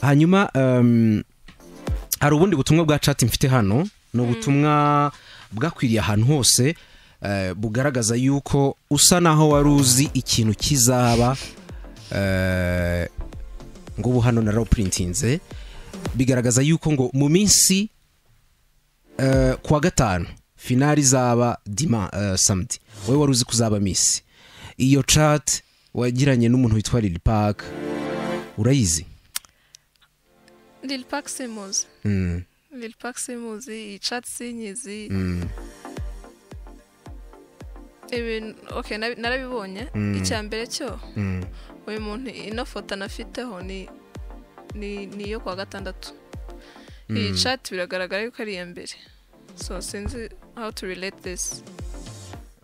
hanyuma em, hari ubundi butumwa bwa chat mfite hano ni ubutumwa bwakwiriye ahantu hose eh, bugaragaza yuko usa naho wari uzi ikintu kizaba eh, ngo ubu hano narawupurintinze bigaragaza yuko ngo mu minsi eh, kuwa gatanu finari izaba dima eh, samedi wowe wari uzi ko uzaba misi iyo chat wagiranye n'umuntu witwa lili park urayizi Lil Pac simuzi Lil Pac simuzi iyi chat sinyizi ibintu okay nabi- narabibonye icya mbere cyo uyu muntu ino foto anafiteho ni ni ni iyo kuwa gatandatu iyi chat biragaragara yuko ari iya mbere so sinzi how to relate this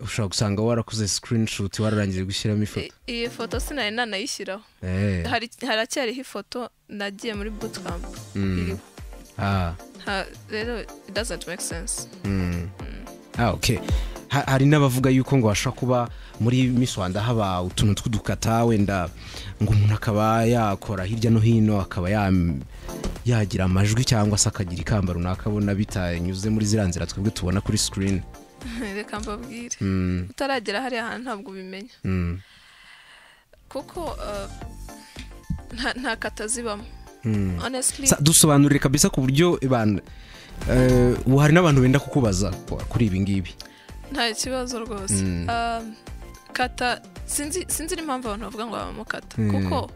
ushobora gusanga warakoze screenshot wararangije gushyiramo I- ifoto iyi foto sinari nanayishyiraho Eh, hari haracyariho ifoto nagiye muri bootcamp iriho ah, Ha- rero it doesn't make sense ah, okay. Ha- hari n'abavuga yuko ngo hashobora kuba muri miss rwanda haba utuntu tw'udukata wenda ngo umuntu akaba yakora hirya no hino akaba yam- yagira amajwi cyangwa se akagira ikamba runaka abona bitanyuze muri ziriya nzira twebwe tubona kuri screen reka mbabwire Mm, utaragera hariya hantu ntabwo ubimenya mm, kuko uh, nta- nta kata zibamo mm. honestly Sa- dusobanurire kabisa ku buryo abantu eh, ubu hari n'abantu benda kukubaza ku- kuri ibi ngibi nta kibazo rwose Um, kata sinzi sinzi n'impamvu abantu bavuga ngo babamo kata kuko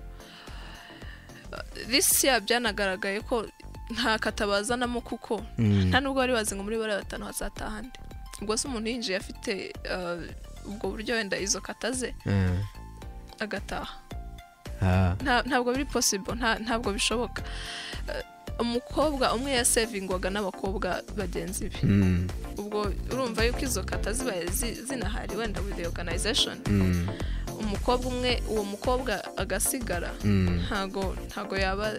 uh, this year byanagaragaye ko nta kata bazanamo kuko Mm. nta nubwo bari bazi ngo muri bariya batanu hazataha nde ubwo se umuntu yinjiye afite uh, ubwo buryo wenda izo kata ze Eh, agataha ah, Nta- ntabwo biri possible nta- ntabwo bishoboka Eh, umukobwa umwe yasevingwaga n'abakobwa bagenzi be mm, ubwo urumva yuko izo kata zibaye zi- zinahari wenda with the organization mm, umukobwa umwe uwo mukobwa agasigara mm. ntago ntago yaba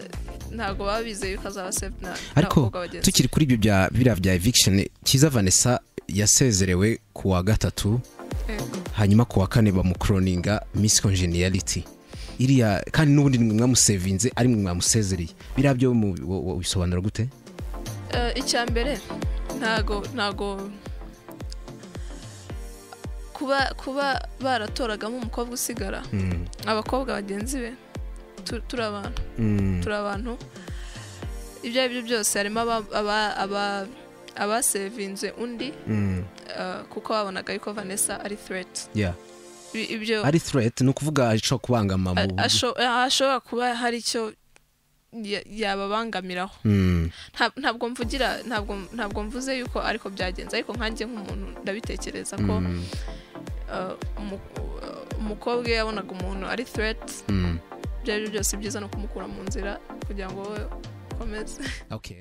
ntago baba bizeye yuko azaba saved na- ariko n'abakobwa bagenzi be tukiri kuri ibyo bya biriya bya eviction cyiza vanessa yasezerewe ku wa gatatu Yego. hanyuma ku wa kane bamukroninga miss congeniality iriya kandi n'ubundi nimwe mwamusevinze ari mwe mwamusezereye biriya byo mu- wo- wo- bisobanura gute Eh, icya mbere ntago ntago kuba kuba baratoragamo umukobwa usigara Mm, abakobwa bagenzi be tu- turi abantu mm, turi abantu ibyo ari byo byose harimo aba- aba- aba- abasevinze undi mm, eh, kuko babonaga yuko vanessa ari threat yeah. I- ibyo ari threat ni ukuvuga ashobora kubangama mu a- asho- a- ashobora kuba hari icyo ya- yababangamiraho Mm, Nta- ntabwo mvugira ntabwo ntabwo mvuze yuko ariko byagenze ariko nkanjye nk'umuntu ndabitekereza ko mm, eh, umu- eh, umukobwa iyo yabonaga umuntu ari threat mm. ibyo ari byo byose byiza ni ukumukura mu nzira kugira ngo wowe ukomeze Okay.